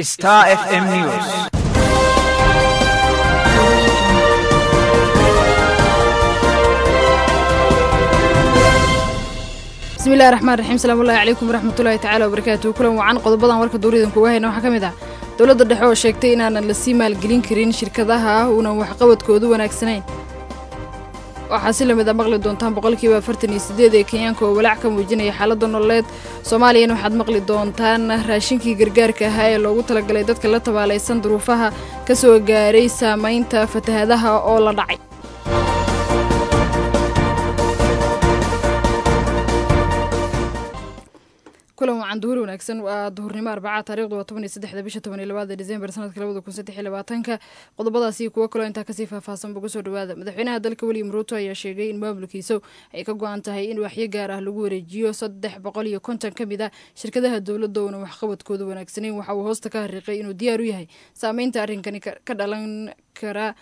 Star FM News. bismillahi raxmaan raxiim salaamullahi calaykum waraxmatullaahi tacaala wabarakaatuhu kulan wacan qodobadan warka duuridan kuga hayna waxaa ka mid ah dowladda dhexe oo sheegtay inaanan lasii maalgelin karin shirkadaha uunan waxqabadkoodu wanaagsanayn waxaa si lamid a maqli doontaan boqolkiiba afartan iyo sideed ee kenyaanka oo walaac ka muujinaya xaaladda nololeed soomaaliyana waxaad maqli doontaan raashinkii gargaarka ahaa ee loogu talagalay dadka la tabaalaysan duruufaha ka soo gaaray saamaynta fatahadaha oo la dhacay kulan wacan duhur wanaagsan waa duhurnimo arbacaa taarikhdu waa toban iyo saddexda bisha toban iyo labaada disembar sanadka labada kun saddex iyo labaatanka qodobadaasi kuwo kaloo intaa kasii faahfaahsan bugu soo dhawaada madaxweynaha dalka william ruuto ayaa sheegay in maamulkiisa ay ka go-an tahay in waxyo gaar ah lagu wareejiyo saddex boqol iyo konton ka mid ah shirkadaha dowladda oona waxqabadkooda wanaagsanayn waxa uu hoosta ka hariiqay inuu diyaar u yahay saameynta arrinkani ka dhalan kara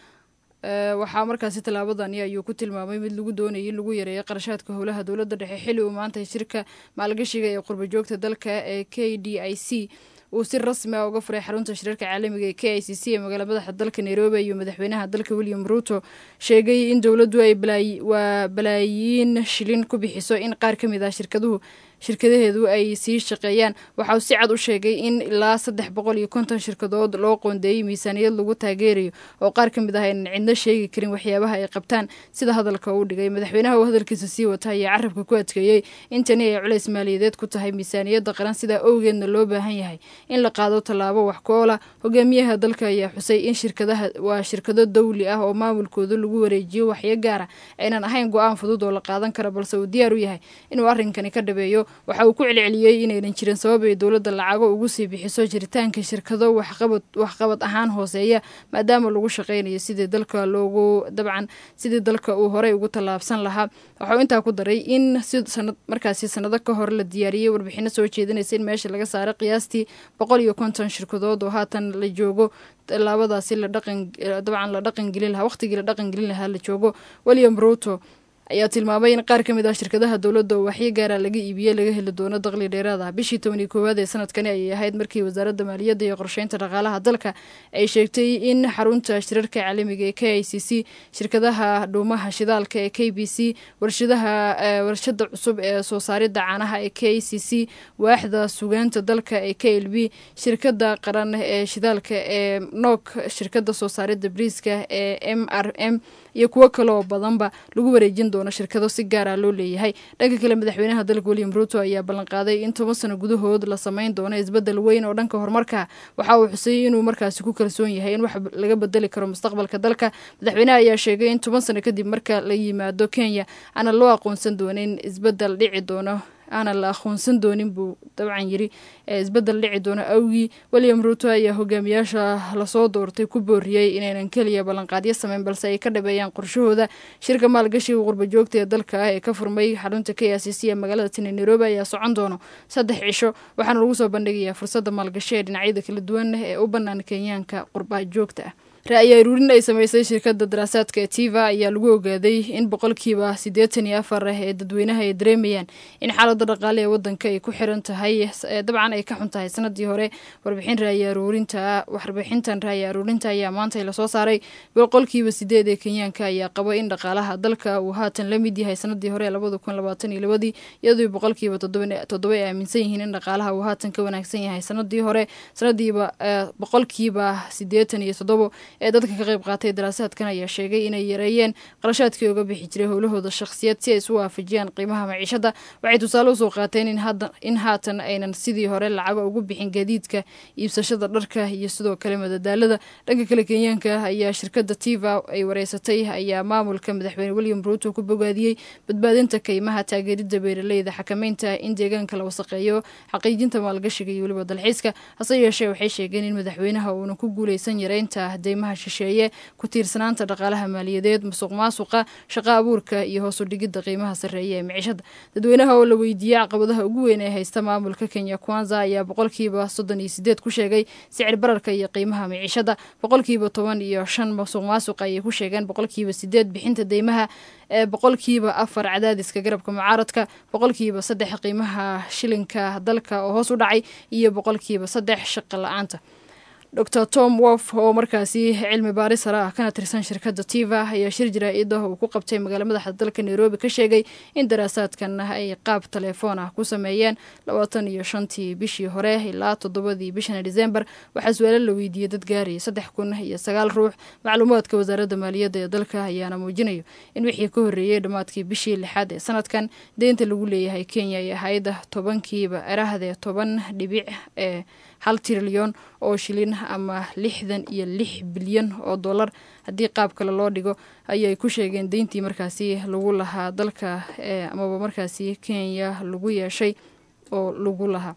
waxaa markaasi tallaabadani ayuu ku tilmaamay mid lagu doonayay in lagu yareeyo qarashaadka howlaha dowladda dhexe xilli uu maanta shirka maalgashiga ee qurbajoogta dalka ee k d i c uu si rasmi ah uga furay xarunta shirarka caalamiga ee k i c c ee magaala madaxa dalka nairobi ayuu madaxweynaha dalka william ruuto sheegay in dowladdu ay waa balaayiin shilin ku bixiso in qaar ka mid ah shirkaduhu shirkadaheedu ay sii shaqeeyaan waxa uu si cad u sheegay in ilaa saddex boqol iyo konton shirkadood loo qoondeeyey miisaaniyad lagu taageerayo oo qaar ka mid ah aynan cidno sheegi karin waxyaabaha ay qabtaan sida hadalka uu dhigay madaxweynaha uu hadalkiisa sii wata ayaa carabka ku adkeeyey in tani ay culays maaliyadeed ku tahay miisaaniyadda qaran sidaa owgeedna loo baahan yahay in la qaado tallaabo wax ku oola hogaamiyaha dalka ayaa xusay in shirkadaha waa shirkado dawli ah oo maamulkooda lagu wareejiyo waxyo gaara aynan ahayn go-aan fudud oo la qaadan karo balse uu diyaar u yahay inuu arrinkani ka dhabeeyo waxa uu ku celceliyey inaynan jirin sabab ay dowladda lacago ugu sii bixiso jiritaanka shirkado waxqabad waxqabad ahaan hooseeya maadaama lagu shaqaynayo sidii dalka loogu dabcan sidii dalka uu horey ugu tallaabsan lahaa waxauu intaa ku daray in si sanad markaasi sanado ka hor la diyaariyey warbixino soo jeedinaysa in meesha laga saaray qiyaastii boqol iyo konton shirkadood oo haatan la joogo tallaabadaasi la dhaqan dabcan la dhaqangelin lahaa waqtigii la dhaqangelin lahaa la joogo william ruto ayaa tilmaamay in qaar ka mid ah shirkadaha dowladda oo waxyo gaara laga iibiyey laga heli doono daqli dheeraad ah bishii toban iyo koowaad ee sanadkani ayay ahayd markii wasaaradda maaliyadda iyo qorsheynta dhaqaalaha dalka ay sheegtay in xarunta shirarka caalamiga ee k i c c shirkadaha dhuumaha shidaalka ee k b c warshadaha warshada cusub ee soo saaridda caanaha ee k c c waaxda sugaanta dalka ee k l b shirkada qaran ee shidaalka ee nok shirkada soo saaridda briiska ee m r m iyo kuwo kale oo badanba lagu wareejin doono shirkado si gaara loo leeyahay dhanka kale madaxweynaha dalka william ruuto ayaa ballanqaaday in toban sano gudahood la sameyn doono isbedel weyn oo dhanka horumarka waxa uu xusay inuu markaasi ku kalsoon yahay in wax laga bedeli karo mustaqbalka dalka madaxweynaha ayaa sheegay in toban sano kadib marka la yimaado kenya aana loo aqoonsan doonin isbedel dhici doono aanan la aqoonsan doonin buu dabcan yiri ee isbedel dhici doono awgii william ruuto ayaa hogaamiyaasha lasoo doortay ku booriyey inaynan keliya ballanqaadyo sameyn balse ay ka dhabeeyaan qorshahooda shirka maalgashiga qurbajoogta ee dalka ah ee ka furmay xarunta k c c ee magaalada tine nairobi ayaa socon doono saddex cisho waxaana lagu soo bandhigayaa fursadda maalgashi ee dhinacyada kala duwan ee u bannaan kenyaanka qurbajoogta ah ra-yi aruurin ay sameysay shirkadda daraasaadka ee tiva ayaa lagu ogaaday in boqolkiiba siddeetan iyo afar ah ee dadweynaha ay dareemayaan in xaaladda dhaqaale ee waddanka ay ku xiran tahay dabcan ay ka xun tahay sanadii hore warbixin raayi aruurinta warbixintan raayi aruurinta ayaa maanta lasoo saaray boqolkiiba sideed ee kenyaanka ayaa qaba in dhaqaalaha dalka uu haatan la mid yahay sanadii hore labada kun labaatan iyo labadii iyadoo boqolkiiba toddoba ay aaminsan yihiin in dhaqaalaha uu haatan ka wanaagsan yahay sanadii hore sanadiiba boqolkiiba siddeetan iyo toddobo ee dadka ka qayb qaatay daraasaadkan ayaa sheegay inay yareeyeen qarashaadkii uga bixi jiray howlahooda shakhsiyad si ay isu waafajiyaan qiimaha maciishada waxay tusaale usoo qaateen in haatan aynan sidii hore lacago ugu bixin gaadiidka iibsashada dharka iyo sidoo kale madadaalada dhanka kale kenyaanka ayaa shirkadda tiva ay wareysatay ayaa maamulka madaxweyne william ruuto ku bogaadiyey badbaadinta kaymaha taageerida beeraleyda xakameynta in deegaanka la wasaqeeyo xaqiijinta maalgashiga iyo weliba dalxiiska hase yeeshee waxay sheegeen in madaxweynaha uunan ku guuleysan yareynta deymaha shisheeye ku tiirsanaanta dhaqaalaha maaliyadeed musuq maasuqa shaqa abuurka iyo hoos u dhigidda qiimaha sarreeya ee miciishada dadweynaha oo la weydiiyey caqabadaha ugu weyn ee haysta maamulka kenya kwanza ayaa boqolkiiba soddon iyo sideed ku sheegay sicir bararka iyo qiimaha miciishada boqolkiiba toban iyo shan musuq maasuqa ayay ku sheegeen boqolkiiba sideed bixinta deymaha ee boqolkiiba afar cadaadiska garabka mucaaradka boqolkiiba saddex qiimaha shilinka dalka oo hoos u dhacay iyo boqolkiiba saddex shaqa la-aanta dor tom wolf oo markaasi cilmi baaris sare ah kana tirsan shirkadda tiva ayaa shir jaraa-ida uu ku qabtay magaala madaxa dalka nairobi ka sheegay in daraasaadkan ay qaab telefoon ah ku sameeyeen labaatan iyo shantii bishii hore ilaa toddobadii bishan december waxaa su-aalo la weydiiyey dad gaaraya saddex kun iyo sagaal ruux macluumaadka wasaaradda maaliyadda ee dalka ayaana muujinayo in wixii ka horreeyey dhammaadkii bishii lixaad ee sanadkan deynta lagu leeyahay kenya ay ahayd tobankiiba erahdee toban dhibic ee hal trilyon oo shilin ama lixdan iyo lix bilyan oo dollar haddii qaab kale loo dhigo ayay ku sheegeen deyntii markaasi lagu lahaa dalka amaba markaasi kenya lagu yeeshay oo lagu lahaa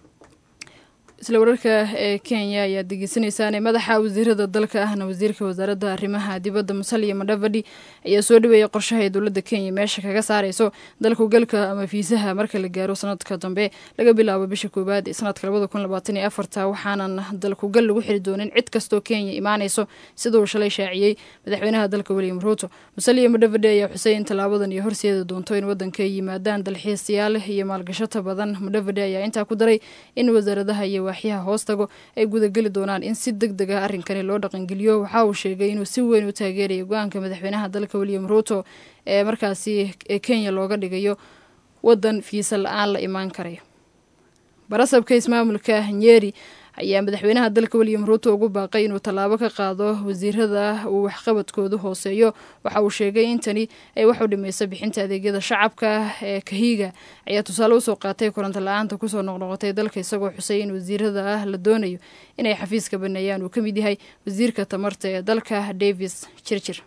isla wararka ee kenya ayaa degeysanaysaan madaxa wasiirada dalka ahna wasiirka wasaaradda arrimaha dibadda musalia madhavadi ayaa soo dhaweeyay qorshaha ay dowladda kenya meesha kaga saareyso dalkugalka ama fiisaha marka la gaaro sanadka dambe laga bilaabo bisha koowaad ee sanadka labada kun labaatan iyo afarta waxaanan dalkugal lagu xiri doonin cid kastoo kenya imaaneyso sida uu shalay shaaciyey madaxweynaha dalka william ruuto musalia madhavadi ayaa xusay in tallaabadan iyo horseeda doonto in wadanka ay yimaadaan dalxiisayaal iyo maalgashata badan madhavadi ayaa intaa ku daray in wasaaradaha iyo waaxyaha hoos tago ay gudageli doonaan in si deg deg ah arrinkani loo dhaqangeliyo waxa uu sheegay inuu si weyn u taageeraya go-aanka madaxweynaha dalka william ruuto ee markaasi ee kenya looga dhigayo wadan fiisa la-aan la imaan karayo barasabka ismaamulka nyeri ayaa madaxweynaha dalka william ruuto ugu baaqay inuu tallaabo ka qaado wasiirada uu waxqabadkoodu hooseeyo waxa uu sheegay in tani ay wax u dhimayso bixinta adeegyada shacabka ee kahiga ayaa tusaale usoo qaatay koronto la-aanta kusoo noqnoqotay dalka isagoo xusay in wasiirada ah la doonayo inay xafiiska baneeyaan uu ka mid yahay wasiirka tamarta ee dalka davis jirjir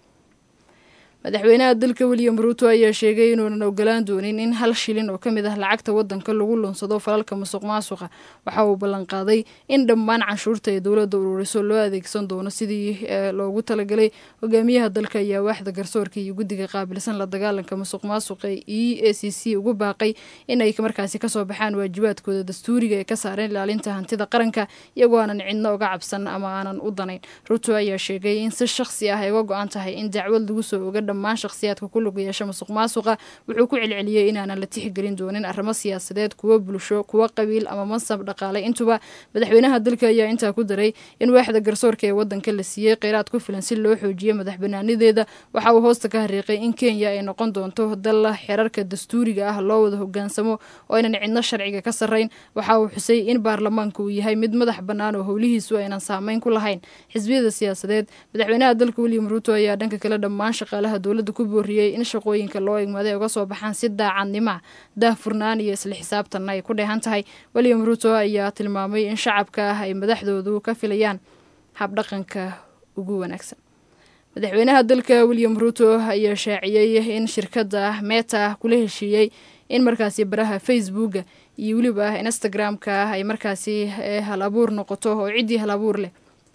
madaxweynaha dalka william ruuto ayaa sheegay inuunan ogolaan doonin in hal shilin oo ka mid ah lacagta wadanka lagu lunsado falalka musuq maasuqa waxa uu ballanqaaday in dhammaan canshuurta ay dowladda ururiso loo adeegsan doono sidii loogu talagalay hogaamiyaha dalka ayaa waaxda garsoorka iyo guddiga qaabilsan la dagaalanka musuq maasuqa e a c c ugu baaqay inay markaasi kasoo baxaan waajibaadkooda dastuuriga ee ka saareen ilaalinta hantida qaranka iyagoo aanan cidno uga cabsan ama aanan u danayn ruuto ayaa sheegay in si shakhsi ah ay uga go-an tahay in dacwad lagu soo oga dhammaan shakhsiyaadka ku lug yeesha musuq maasuqa wuxuu ku celceliyey inaanan la tixgelin doonin arrimo siyaasadeed kuwo bulsho kuwo qabiil ama mansab dhaqaale intuba madaxweynaha dalka ayaa intaa ku daray in waaxda garsoorka ee wadanka la siiyey kheyraad ku filan si loo xoojiyo madax banaanideeda waxa uu hoosta ka hariiqay in kenya ay noqon doonto dal xerarka dastuuriga ah loo wada hogaansamo oo aynan cidno sharciga ka sarrayn waxa uu xusay in baarlamaanka uu yahay mid madax bannaan oo howlihiisu aynan saameyn ku lahayn xisbiyada siyaasadeed madaxweynaha dalka william ruuto ayaa dhanka kale dhammaan shaqaalaha dowladda ku booriyey in shaqooyinka loo egmaday uga soo baxaan si daacadnima daahfurnaan iyo isla xisaabtanna ay ku dheehan tahay william ruuto ayaa tilmaamay in shacabka ah ay madaxdoodu ka filayaan habdhaqanka ugu wanaagsan madaxweynaha dalka william ruuto ayaa shaaciyey in shirkadda meta kula heshiiyey in markaasi baraha facebooka iyo weliba instagram-ka ay markaasi hal abuur noqoto oo ciddii hal abuur leh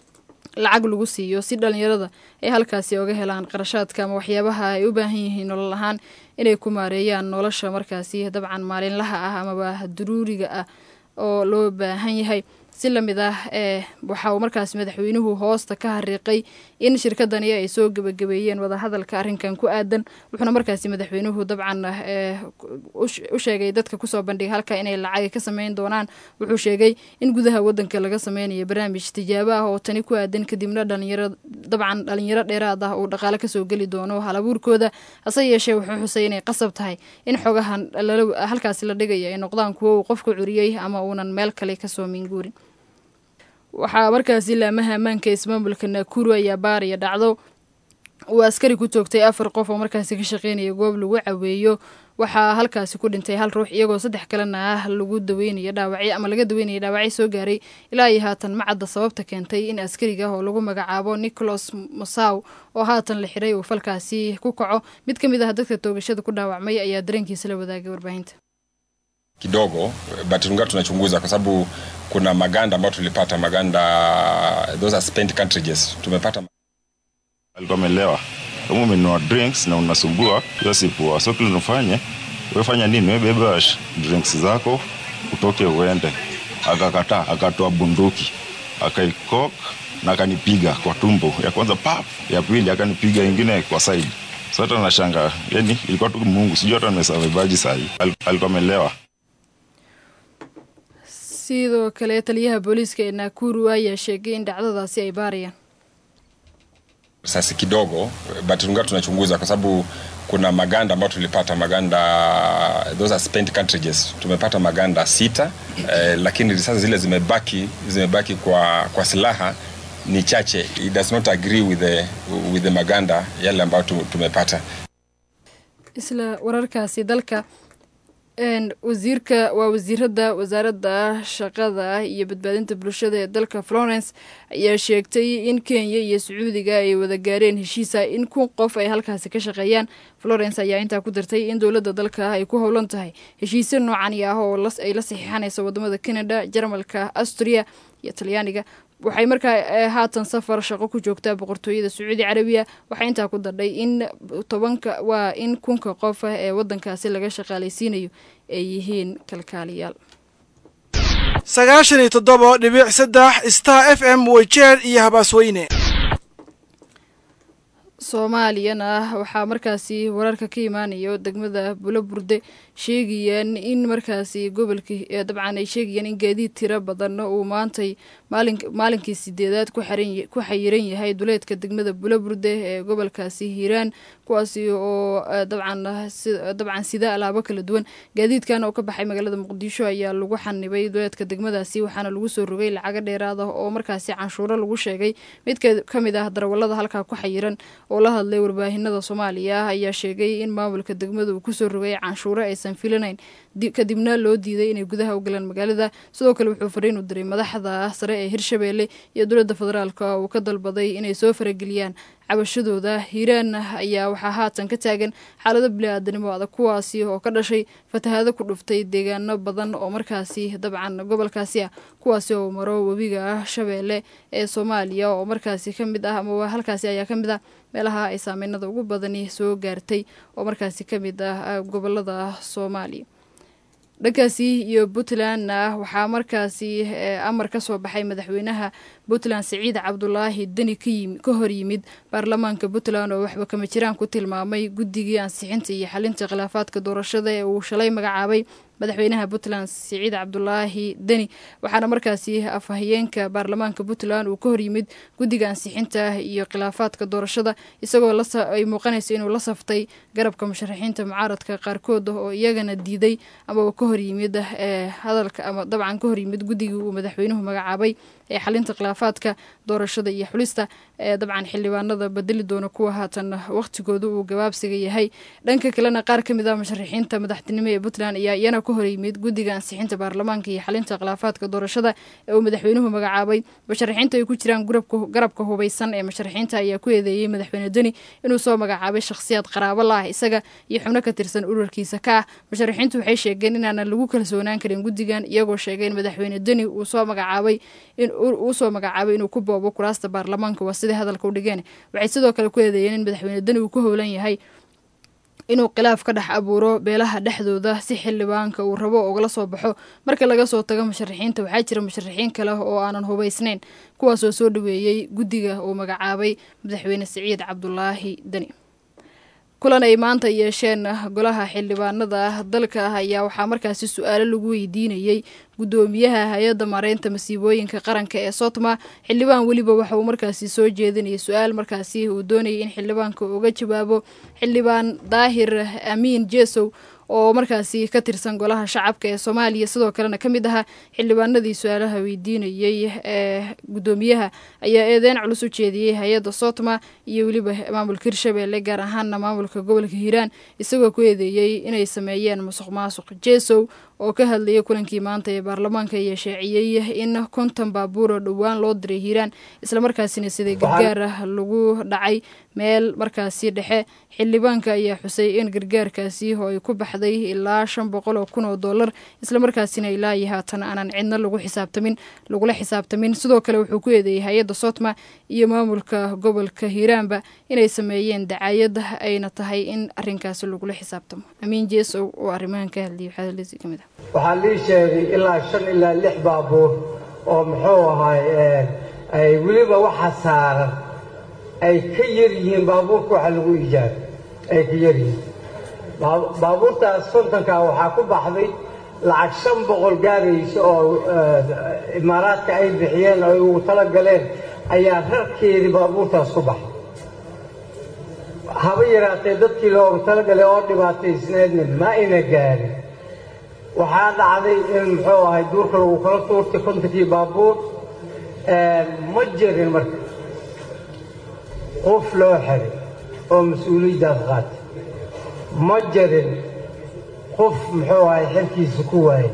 lacag lagu siiyo si dhalinyarada ay halkaasi oga helaan qarashaadka ama waxyaabaha ay u baahan yihiin nolol ahaan inay ku maareeyaan nolosha markaasi dabcan maalinlaha ah amaba daruuriga ah oo loo baahan yahay si lamid ah ee waxa uu markaasi madaxweynuhu hoosta ka hariiqay in shirkadani ay soo gebagabeeyeen wadahadalka arrinkan ku aadan wuxuuna markaasi madaxweynuhu dabcan u sheegay dadka kusoo bandhigay halka inay lacag ka sameyn doonaan wuxuu sheegay in gudaha wadanka laga sameynayo barnaamij tijaabo ah oo tani ku aadan kadibna dhalinyaro dabcan dhalinyaro dheeraad ah uu dhaqaale kasoo geli doono halabuurkooda hase yeeshee wuxuu xusay inay qasab tahay in xogahan halkaasi la dhigaya ay noqdaan kuwo uu qofku curiyey ama uunan meel kale kasoo minguurin waxaa markaasi laamaha ammaanka ismaamulka naakuru ayaa baariya dhacdo uu askari ku toogtay afar qof oo markaasi ka shaqeynaya goob lagu caweeyo waxaa halkaasi ku dhintay hal ruux iyagoo saddex kalena ah lagu daweynayo dhaawacyo ama laga daweynaya dhaawacyo soo gaaray ilaa iyo haatan macadda sababta keentay in askariga oo lagu magacaabo nicholas mosaw oo haatan la xiray uu falkaasi ku kaco mid ka mid ah dadka toogashada ku dhaawacmay ayaa dareenkiisa la wadaagay warbaahinta kidogo but tungaa tunachunguza kwa sababu kuna maganda ambayo tulipata maganda those are spent cartridges tumepata alikuwa amelewa kama umenunua drinks na unasumbua hiyo si poa so kile unafanya wefanya nini webeba drinks zako utoke uende akakataa akatoa bunduki akaikok na akanipiga kwa tumbo ya kwanza pap ya pili akanipiga ingine kwa side so hata nashanga yani ilikuwa tu mungu sijui hata nimesavebaji sahii alikuwa amelewa sidoo kale taliyaha booliiska ee nakuru ayaa sheegay in dhacdadaasi ay baarayaan risasi kidogo but tunga tunachunguza kwa sababu kuna maganda ambayo tulipata maganda those are spent cartridges tumepata maganda sita eh, lakini risasi zile zimebaki zimebaki kwa kwa silaha ni chache it does not agree with the, with the maganda yale ambayo tu- tumepata isla wararkaasi dalka een, wasiirka waa wasiirada wasaaradda shaqada iyo badbaadinta bulshada ee dalka florence ayaa sheegtay in kenya iyo sacuudiga ay wada gaareen heshiisa in kun qof ay halkaasi ka shaqeeyaan florence ayaa intaa ku dartay in dowladda dalka ay ku howlan tahay heshiisyo noocani ah oo las- ay la saxiixanayso wadamada canada jarmalka austria iyo talyaaniga waxay markaa eh, haatan safar shaqo ku joogtaa boqortooyada sacuudi carabiya waxay intaa ku dadhay in tobanka waa in kunka qof ah ee wadankaasi laga shaqaalaysiinayo ay yihiin kalkaaliyaal sagaashan iyo toddoba dhibic saddex star f m weyjeer iyo habaasweyne soomaaliyana waxaa markaasi wararka ka imaanayo degmada bulaburde sheegayaan in markaasi gobolkii ee dabcan ay sheegayaan in gaadiid tiro badan uu maantay maalin maalinkii sideedaad ku xiran ku xayiran yahay duleedka degmada bulaburde ee gobolkaasi hiiraan kuwaasi oo eh, dabcan si- dabcan sida alaabo kala duwan gaadiidkan oo ka baxay magaalada muqdisho ayaa lagu xanibay duleedka degmadaasi waxaana lagu soo rogay lacago dheeraad ah oo markaasi canshuuro lagu sheegay mid ka- ka mid ah darawallada halkaa ku xayiran oo la hadlay warbaahinada soomaaliya ayaa sheegay in maamulka degmada uu kusoo rogay canshuuro aysan filanayn di- kadibna loo diiday inay gudaha u galaan magaalada sidoo kale wuxuu fariin u diray madaxda sare ee hirshabeelle iyo dowladda federaalka uu ka dalbaday inay soo farageliyaan cabashadooda hiiraan ayaa waxaa haatan ka taagan xaalado bili-aadanimo adag kuwaasi oo ka dhashay fatahaado ku dhuftay deegaano badan oo markaasi dabcan gobolkaasi ah kuwaasi oo maro webiga ah shabeelle ee soomaaliya oo markaasi ka mid ah ama halkaasi ayaa ka mid ah meelaha ay saameynada ugu badani soo gaartay oo markaasi ka mid ah gobolada soomaaliya dhankaasi iyo puntlandna waxaa markaasi eh, amar ka soo baxay madaxweynaha puntland siciid cabdulaahi deni ka yimi- ka hor yimid baarlamaanka puntland oo waxba kama jiraan ku tilmaamay guddigii ansixinta iyo xalinta khilaafaadka doorashada ee uu shalay magacaabay madaxweynaha puntland siciid cabdulaahi deni waxaana markaasi afhayeenka baarlamaanka puntland uu ka hor yimid guddiga ansixinta iyo khilaafaadka doorashada isagoo la sa- ay muuqanayso inuu la saftay garabka musharaxiinta mucaaradka qaarkood oo iyagana diiday amaba ka hor yimid ee hadalka ama dabcan ka hor yimid guddigii uu madaxweynuhu magacaabay ee xalinta khilaafaadka doorashada iyo xulista ee dabcan xildhibaanada bedeli doona kuwa haatan waqtigooda uu gabaabsiga yahay dhanka kalena qaar ka mid ah musharaxiinta madaxtinimo ee puntland ayaa iyana ka hor yimid guddiga ansixinta baarlamaanka iyo xalinta khilaafaadka doorashada ee uu madaxweynuhu magacaabay musharaxiinta ay ku jiraan gurabka garabka hubeysan ee musharaxiinta ayaa ku eedeeyey madaxweyne deni inuu soo magacaabay shakhsiyaad qaraabo la ah isaga iyo xubno ka tirsan ururkiisa ka ah musharaxiintu waxay sheegeen inaanan lagu kalsoonaan karin guddigan iyagoo sheegay in madaxweyne deni uu soo magacaabay in uu soo magacaabay inuu ku boobo kuraasta baarlamaanka waa siday hadalka u dhigeen waxay sidoo kale ku eedeeyeen in madaxweyne deni uu ku howlan yahay inuu khilaaf ka dhex abuuro beelaha dhexdooda si xildhibaanka uu rabo ugala soo baxo marka laga soo tago musharaxiinta waxaa jira musharaxiin kale oo aanan hubaysnayn kuwaasoo soo dhaweeyey guddiga uu magacaabay madaxweyne siciid cabdulaahi deni kulan ay maanta yeesheen golaha xildhibaanada dalka ayaa waxaa markaasi su-aalo lagu weydiinayey guddoomiyaha hay-adda mareynta masiibooyinka qaranka ee sotma xildhibaan weliba waxa uu markaasi soo jeedinayay su-aal markaasi uu doonayay in xildhibaanka uga jawaabo xildhibaan daahir amiin jesow oo markaasi ka tirsan golaha shacabka ee soomaaliya sidoo kalena ka mid ahaa xildhibaanadii su-aalaha weydiinayey ee guddoomiyaha ayaa eedeyn culus u jeediyey hay-adda sotma iyo weliba maamulka hirshabeelle gaar ahaana maamulka gobolka hiiraan isagoo ku eedeeyey inay sameeyeen musuq maasuq jesow oo ka hadlayay kulankii maanta ee baarlamaanka ayaa shaaciyey in konton baabuuro dhowaan loo diray hiiraan islamarkaasina sida gargaar ah lagu dhacay meel markaasi dhexe xildhibaanka ayaa xusay in gargaarkaasi oo ay ku baxday ilaa shan boqol oo kun oo dollar islamarkaasina ilaa iyo haatan aanan cidna lagu xisaabtamin lagula xisaabtamin sidoo kale wuxuu ku eedeeyey hay-adda sotma iyo maamulka gobolka hiiraanba inay sameeyeen dacaayad ayna tahay in arinkaasi lagula xisaabtamo amiin jeesow oo arrimahan ka hadlayay waxaa hadlaysi ka mid ah waxaa lii sheegay ilaa shan ilaa lix baabuur oo muxuu ahaay ay weliba waxa saaran ay ka yar yihiin baabuurka waxa lagu ijaabay ay ka yar yihiin baabuurtaas kontonkaa waxaa ku baxday lacag shan boqol gaaraysa oo imaaraadka ay bixiyeen oo ay ugu tala galeen ayaa rarkeedii baabuurtaas ku baxay haba yaraatee dadkii loogu talagalay oo dhibaataysneedna ma ina gaarin waxaa dhacday in muxuu ahay duurka lagu kala tuurtay kontankii baabuur ma jirin marka qof loo xiray oo mas-uuliyaddaas qaatay ma jirin qof muxuu ahay xilkiisa ku waayay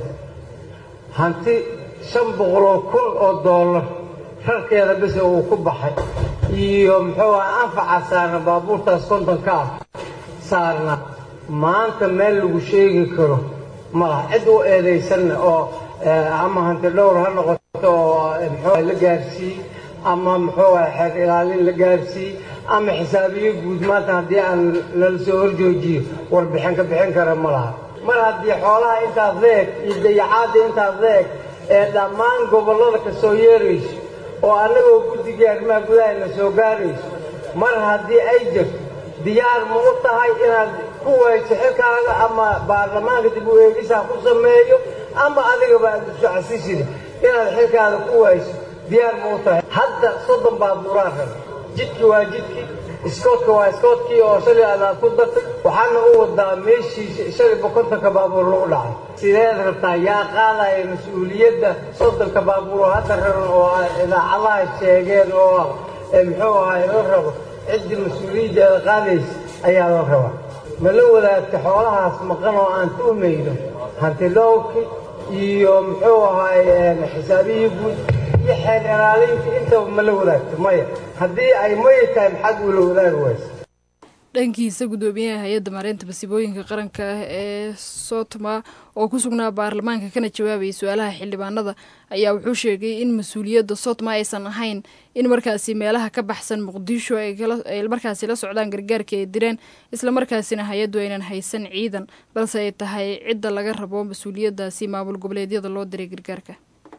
hanti shan boqoloo kun oo doolar rarkeeda bise uu ku baxay iyo muxuu ahay anfaca saarna baabuurtaas kontonka ah saarna maanta meel lagu sheegi karo malaha cid u eedaysanna oo ama hanti dhowr ha noqoto oo muxuu la gaarsiiy ama muxuu ahay xeer ilaalin la gaarsiiy ama xisaabiyo guud maanta haddii aan nala soo horjoojiyo warbixin ka bixin kara ma laha mar haddii xoolaha intaas leeg iyo dayacaadda intaas leeg ee dhammaan gobollada ka soo yeerayso oo annagoo guddigii arrimaha gudaha na soo gaarayso mar haddii ay jirto diyaar ma u tahay inaad ku wayso xilkaaga ama baarlamaanka dib u eegisaa ku sameeyo ama adigaba aad isu casishida inaad xilkaada ku wayso diyaar ma u tahay hadda soddon baabuuraan raba jidki waa jidkii iskoodka waa iskoodkii oo shalay adaad ku dartay waxaana u wadaa meeshii shalay bokontonka baabuur lagu dhacay sideed rabtaa yaa qaadaya mas-uuliyadda soddonka baabuur oo hadda raran oo idaacadaha sheegeen oo muxuu ahay la rabo ciddii mas-uuliyaddeeda qaadaysa ayaa la rabaa ma la wadaagta xoolahaas maqan oo aan tuhmayno hanti dhowrki iyo muxuu ahay xisaabihii guud iyo xeer ilaalinta intaba ma la wadaagto maya haddii ay maya tahay maxaad ula wadaagi waysa dhankiisa guddoomiyaha hay-adda maareynta masiibooyinka qaranka ah ee sotma oo ku sugnaa baarlamaanka kana jawaabayay su-aalaha xildhibaanada ayaa wuxuu sheegay in mas-uuliyadda sotma aysan ahayn in markaasi meelaha ka baxsan muqdisho ay markaasi la socdaan gargaarkii ay direen islamarkaasina hay-addu aynan haysan ciidan balse ay tahay cidda laga rabo mas-uuliyadaasi maamul goboleedyada loo diray gargaarka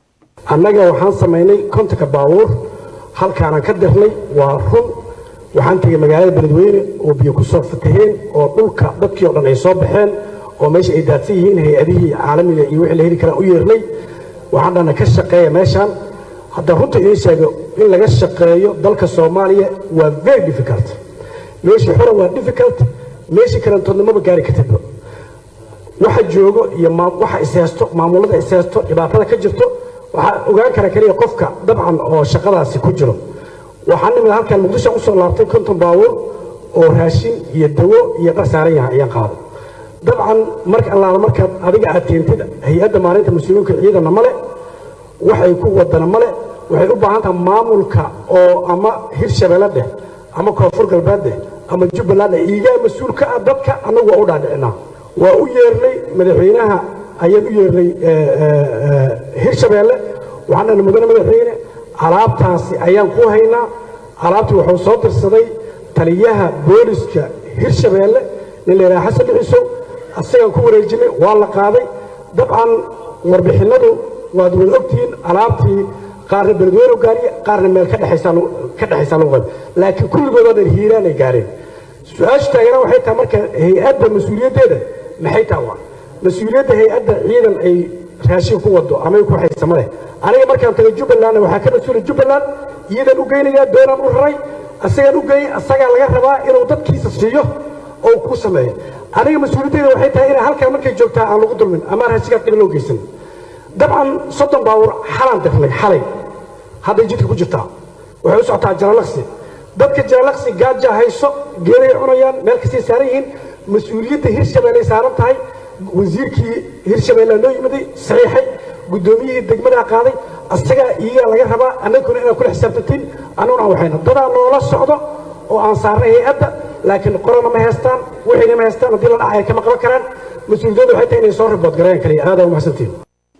annaga waxaan samaynay kontonka baabuur halkaanaan ka dirnay waa run waxaan tegey magaalada beledweyne oo biyo ku soo fataheen oo dhulka dadkii o dhan ay soo baxeen oo meesha ay daadsan yihiin hay-adihii caalamiga iyo wixii la heli karaan u yeernay waxaan dhana ka shaqeeya meeshaan hadda runta idiin sheego in laga shaqeeyo dalka soomaaliya waa very difficult meeshii xura waa difficult meeshii karantoodnimaba gaari kartidba waxa joogo iyo waxa ishaysto maamulada ishaysto dhibaatada ka jirto waxaa ogaan kara keliya qofka dabcan oo shaqadaasi ku jiro waxaan nimid halkan muqdisho usoo laabtay konton baabuur oo raashin iyo dawo iyo dhar saaran yahay ayaan qaaday dabcan marka allaala markaad adiga aad teentid hay-adda maalinta mas-uuliyiinka ciidana male waxay ku wadana male waxay u baahan tahay maamulka oo ama hirshabeelle dheh ama koonfur galbeed dheh ama jubbaland dheh iigaa mas-uul ka ah dadka annagu waa u dhaadhicinaa waa u yeernay madaxweynaha ayaan u yeernay hirshabeelle waxaan dhana mudane madaxweyne alaabtaasi ayaan ku haynaa alaabtii wuxuu soo dirsaday taliyaha booliska hirshabeelle nin la yidhaha xasan dhixisow asagaan ku wareejinay waa la qaaday dabcan warbixinnadu waad wada ogtihiin alaabtii qaarna beledweyne gaariye qaarna meel ka dhexaysaa lagu qaba laakiin kulligoodoo dhan hiiraanay gaareen su-aashu taagana waxay tahay marka hay-adda mas-uuliyaddeeda maxay taha waa mas-uuliyadda hay-adda ciidan ay raashin ku wado ama ay ku haysama leh aniga markaan tagay jubbalandna waxaa ka mas-uula jubbaland iyadan u geynayaa doonaan u raray asagaan u geeyey asagaa laga rabaa inuu dadkiisa siiyo oo ku sameeyo aniga mas-uuliyaddeeda waxay tahay inay halkan markay joogtaa aan lagu dulmin ama raashinkaas dhiba loo geysan dabcan soddon baawur xalaan dirnay xalay hadday jidka ku jirtaa waxay u socotaa jalalaqsi dadka jalalaqsi gaaja hayso geeday cunayaan meel kastay saaran yihiin mas-uuliyadda hirshabeelley saaran tahay wasiirkii hirshabeelle noo yimiday saxiixay guddoomiyihii degmadaa qaaday asagaa iyagaa laga rabaa annaguna inaad kula xisaabtantiin annaguna aan waxayna dadaa noola socdo oo aan saarnay hay-adda laakiin qorana ma haystaan wixiina ma haystaan haddii la dhacaya kama qaban karaan mas-uuliyaddu waxay tahay inay soo ribood gareeyaan kaliya aadaa umahadsantiin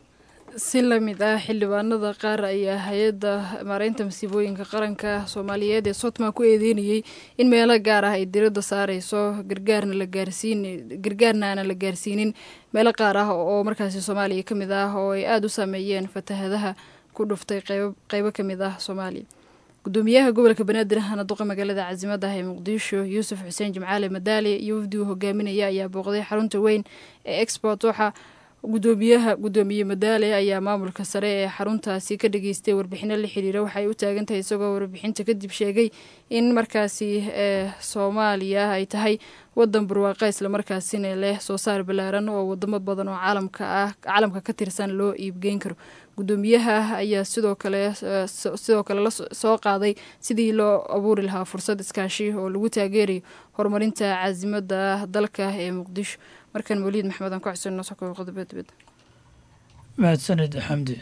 si la mid ah xildhibaanada qaar ayaa hay-adda maareynta masiibooyinka qaranka soomaaliyeed ee sotma ku eedeynayey in meelo gaar ah ay diradda saareyso gargaarna la gaarsiin gargaarna aanan la gaarsiinin meelo qaar ah oo markaasi soomaaliya ka mid ah oo ay aada u saameeyeen fatahadaha ku dhuftay qeyb qeybo ka mid ah soomaaliya gudoomiyaha gobolka banaadir ahna duqa magaalada casimadda ah ee muqdisho yuusuf xuseen jimcaale madaali iyo wafdigu hogaaminaya ayaa booqday xarunta weyn ee export waxa gudoomiyaha gudoomiye madaale ayaa maamulka sare ee xaruntaasi ka dhageystay warbixino la xiriira waxay u taagan tahay isagoo warbixinta kadib sheegay in markaasi ee soomaaliya ay tahay wadan barwaaqa islamarkaasina leh soo saar ballaaran oo wadamo badan oo caalamka ah caalamka ka tirsan loo iibgeyn karo gudoomiyaha ayaa sidoo kale sidoo kale lasoo qaaday sidii loo abuuri lahaa fursad iskaashi oo lagu taageerayo horumarinta caasimada dalka ee muqdisho markan mawliid maxmed aan ku xuseenno soo koobo qodobo dibadda mahadsanid xamdi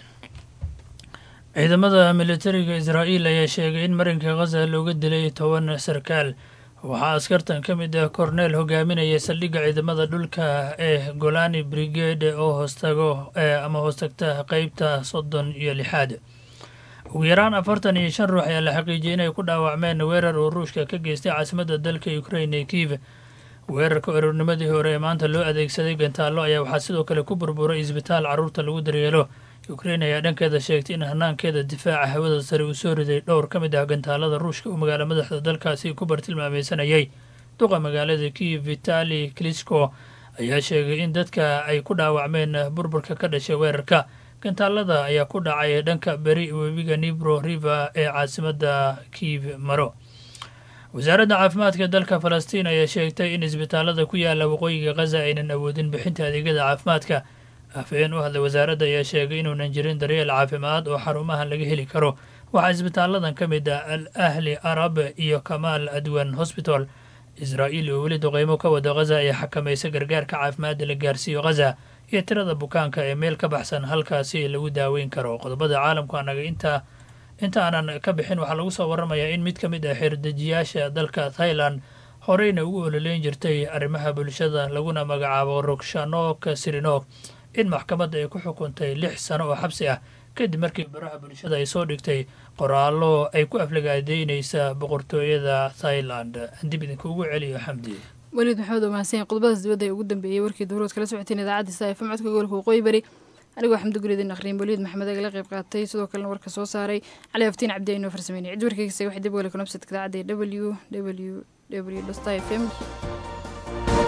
ciidamada militariga israa'iil ayaa sheegay in marinka khaza looga dilay toban sarkaal waxaa askartan ka mid ah korneel hogaaminaya saldhigga ciidamada dhulka ee golani brigade oo hoostago ama hoostagta qeybta soddon iyo lixaad ugu yaraan afartan iyo shan ruux ayaa la xaqiijiyay inay ku dhaawacmeen weerar uu ruushka ka geystay caasimadda dalka ukrain ee kiiv weerarka ururnimadii hore ee maanta loo adeegsaday gantaallo ayaa waxaa sidoo kale ku burburay isbitaal carruurta lagu daryeelo ukrain ayaa dhankeeda sheegtay in hanaankeeda difaaca hawada sare uu soo riday dhowr ka mid ah gantaalada ruushka uu magaalo madaxda dalkaasi ku bartilmaameysanayay duqa magaalada kiiv vitali klisko ayaa sheegay in dadka ay ku dhaawacmeen burburka ka dhashay weerarka gantaalada ayaa ku dhacay dhanka beri webiga nibro river ee caasimadda kiiv maro wasaaradda caafimaadka dalka falastiin ayaa sheegtay in isbitaalada ku yaala waqooyiga khaza aynan awoodin bixinta adeegyada caafimaadka afhayeen u hadlay wasaaradda ayaa sheegay inuunan jirin daryeel caafimaad oo xarumahan laga heli karo waxaa isbitaaladan ka mid ah al ahli arab iyo kamaal adwan hosbital israa'iil oo weli duqeymo ka wada khaza ayaa xakamaysa gargaarka caafimaadda la gaarsiiyo khaza iyo tirada bukaanka ee meel ka baxsan halkaasi lagu daaweyn karo qodobada caalamku anaga intaa inta aanan ka bixin waxaa lagu soo waramayaa in mid ka mid ah xeerdejiyaasha dalka thailand horeyna ugu ololeyn jirtay arrimaha bulshada laguna magacaabo rogshanok sirinok in maxkamadda ay ku xukuntay lix sano oo xabsi ah kadib markii baraha bulshada ay soo dhigtay qoraallo ay ku aflagaadeynaysa boqortooyada thailand dib idinka ugu celiyo xamdi weliid maxamed oo mahadsan qodobadaas dibadda ee ugu dambeeyey warkii dowlad kala socoteen idaacadda sa fm codka gobolka waqooyi bari anigoo xamdi guridin akhriin weliid maxamed agala qayb qaatay sidoo kalena warka soo saaray cali aftiin cabdi aynoo farsameynay cid warkeysa waxay dib weli kunabsadka idaacadda w w w f m